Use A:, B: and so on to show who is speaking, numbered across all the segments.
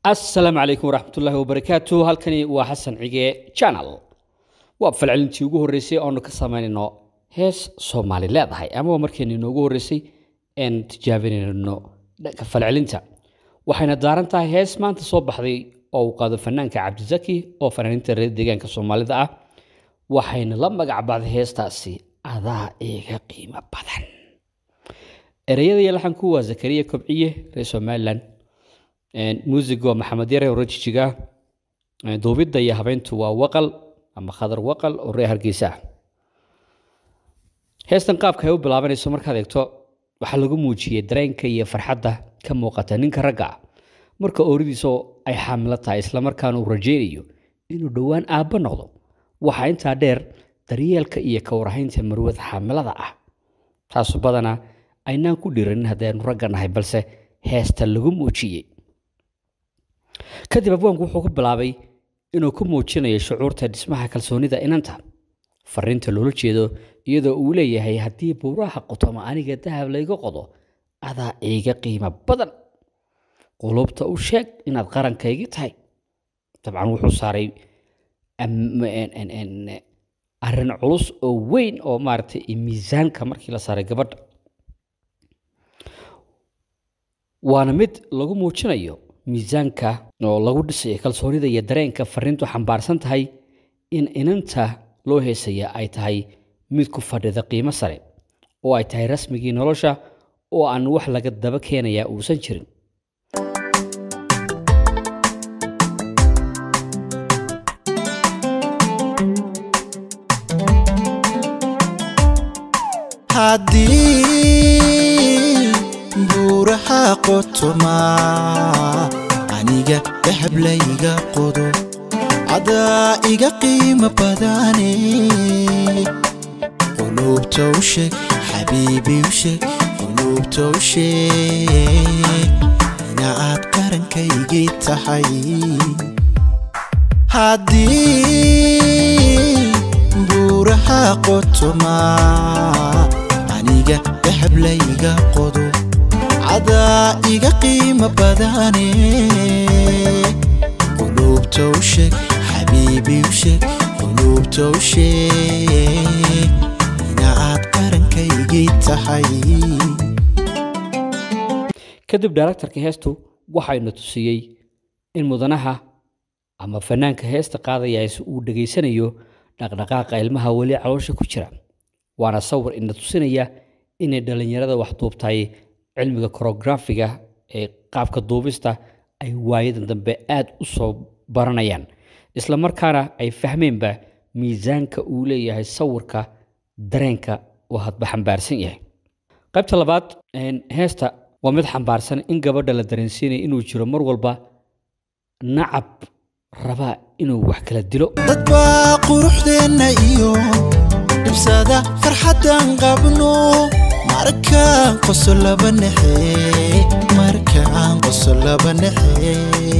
A: asalaamu calaykum waraxmatullaahi wabarakaatu halkani waa xasan cige channel waa falcelintii ugu horreysay oonu ka samaynayno hees soomaali leedahay ama waa markeeni inoogu horreysay een tijaabinayno dhanka falcelinta waxayna daaran tahay hees maanta soo baxday oo uu qaado fanaanka cabdisaki oo fanaaniinta reer deegaanka soomaalida ah waxayna la magac baxday heestaasi adaa iga qiimo badan ereyada iyo laxanku waa zakariya kobciye reer somalilan muusiga waa maxamed yare oo reer jijiga duubidda iyo habeyntu waa waqal ama khadar waqal oo reer hargeysa ah heestan qaabka ay u bilaabanayso markaad eegto waxaa lagu muujiyey dareenka iyo farxadda ka muuqata ninka ragga ah marka ooridiisa ay xaamilo tahay islamarkaana uu rajaynayo inuu dhowaan aabbo noqdo waxaa intaa dheer daryeelka iyo ka warhaynta marwada xaamilada ah taasu badanaa aynaan ku dhiiranin haddaynu ragga nahay balse heesta lagu muujiyey kadib abwaanku wuxuu ku bilaabay inuu ku muujinayo shucuurta dhismaha kalsoonida inanta fariinta loola jeedo iyadoo uu leeyahay haddii buuraha qotoma aniga dahab layga qodo adaa iiga qiimo badan qulubta u sheeg inaad qarankaygii tahay dabcan wuxuu saaray arrin culus oo weyn oo maaragtay miisaanka markii la saaray gabadha waana mid lagu muujinayo miisaanka oo lagu dhisayo kalsoonida iyo dareenka fariintu xambaarsan tahay in inanta loo heesaya ay tahay mid ku fadhida qiimo sare oo ay tahay rasmigii nolosha oo aan wax laga daba keenayaa uusan jirin
B: haddii buuraha qotoma aniga dahab layga qodo cadaa iga qiimo badane qulubta u sheeg xabiibi u sheeg qulubta u sheeg ina aad qarankaygii tahay haddii buuraha qotoma aniga dahab layga qodo cadaa iga qiimo badane qulubta u sheeg xabiibi u sheeg qulubta u sheeg ina aad qarankaygii tahay
A: kadib daaraktarka heestu waxayna tusiyey in mudanaha ama fanaanka heesta qaadayaas uu dhegaysanayo dhaqdhaqaaqa ilmaha weli caloosha ku jira waana sawir ina tusinaya inay dhallinyarada wax duubtay cilmiga korografiga ee qaabka duubista ay waayadan dambe aad u soo baranayaan isla markaana ay fahmeenba miisaanka uu leeyahay sawirka dareenka oo hadba xambaarsan yahay qaybta labaad heesta waa mid xambaarsan in gabadha la dareensiinaya inuu jiro mar walba nacab rabaa inuu wax kala dilo
B: dad baa quruxdeenna iyo dhibsada farxaddan qabno markaan qoso laba nexe markaan qoso laba nexe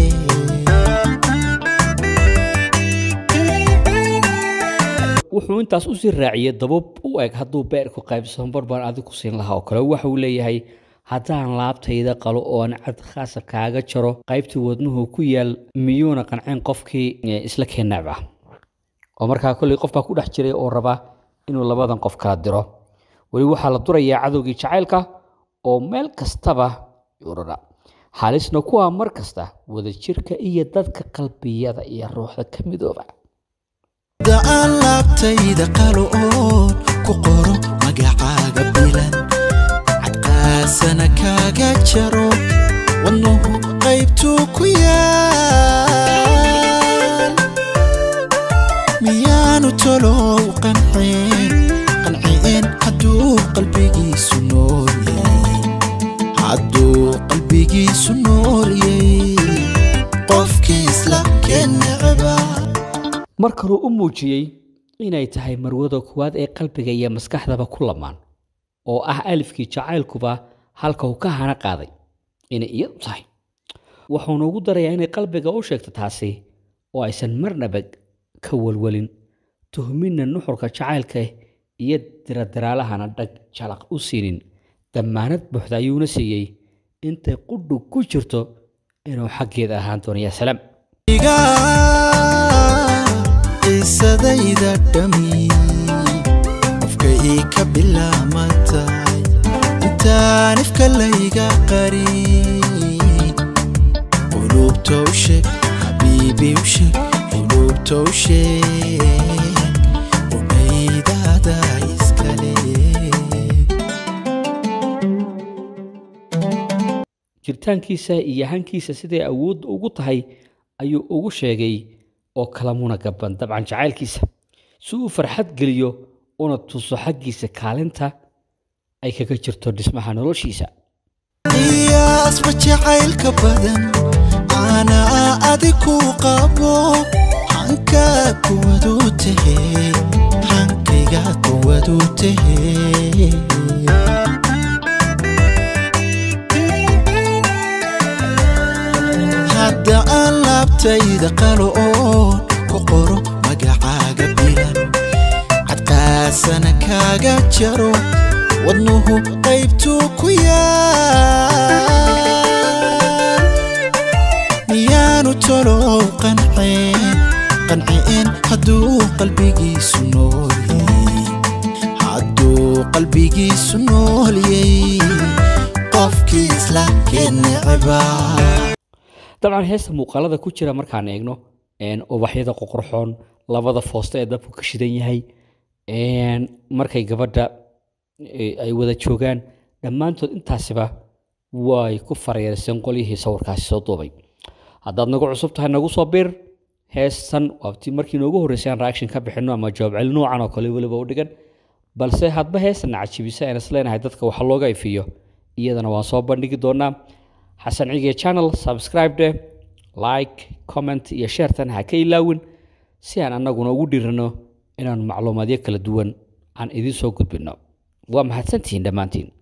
A: wuxuu intaas usii raaciyey dabab u eg hadduu beerku qaybsan barbaan adig ku siin lahaa oo kale waxa uu leeyahay haddaan laabtayda qalo oo aan cad khaasa kaaga jaro qaybtii wadnuhu ku yaal miyuuna qanceen qofkii isla keenaab ah oo markaa kolley qof baa ku dhex jiray oo raba inuu labadan qof kala diro weli waxaa la durayaa cadowgii jacaylka oo meel kastaba urara halisna kuwa mar kasta wadajirka iyo dadka qalbiyada iyo ruuxda ka midooba
B: da aan laabtayda qalo oon ku qoro magacaaga bilan cadqaasana kaaga jaro wadnuhu qaybtuu ku yaal miyaanu tolow qanceen qanceen hadduu qalbigiisu noolyey hadduu qalbigiisu noolyey qofkii isla kennecba
A: mar kaluu u muujiyey inay tahay marwada kuwaad ee qalbiga iyo maskaxdaba ku lamaan oo ah alifkii jacaylkuba halka uu ka hana qaaday inay iyadu tahay wuxuuna ugu darayaa inay qalbiga u sheegto taasi oo aysan marnaba ka walwalin tuhminna nuxurka jacaylka iyo diradiraalahana dhag jalaq u siinin dammaanad buuxda ayuuna siiyey intay qudhu ku jirto inuu xaggeeda ahaan doono yaa salaam
B: iga qisadayda dhami qofka ii ka bilaamatay intaan ifka layga qarin qulubta u sheeg xabiibi u sheeg qulubta u sheeg umaydaada iskale
A: jiritaankiisa iyo hankiisa siday awood ugu tahay ayuu ugu sheegay oo kalamuna gaban dabcan jacaylkiisa si uu farxad geliyo una tuso xaggiisa kaalinta ay kaga jirto dhismaha noloshiisa
B: qiyaasba jacaylka badan anaa adi ku qabo hankaa kuwadu tahe hankayga kuwadu tahe hadda aan laabtayda qalo oon ku qoro magacaaga bilan cadqaasana kaaga jaro wadnuhu qaybtuu ku yaal miyaanu tolow qanceen qanceen hadduu qalbigiisu noolyey hadduu qalbigiisu noolyey qofkii isla kenecbaa
A: dabcan heesta muuqaalada ku jira markaan eegno een, ubaxyada qoqorxoon labada foosta ee dabku ka shidan yahay een, markay gabadha eh, ay wada joogaan dhammaantood intaasiba way ku fareerseen qolyihii sawirkaasi soo duubay haddaad nagu cusub tahay nagu soo bir heestan waabtii markii noogu horreysay aan reaction ka bixinno ama jawaab celin noocan oo kale weliba u dhigan balse hadba heestan cajibisa aan isleenahay dadka waxa looga ifiyo iyadana waan soo bandhigi doonaa xasan cige channel subscribe dheh like comment iyo sharetan ha ka ilaawin si aan annaguna ugu dhiirano inaan macluumaadyo kala duwan aan idiin soo gudbinno waa mahadsantihiin dhammaantiin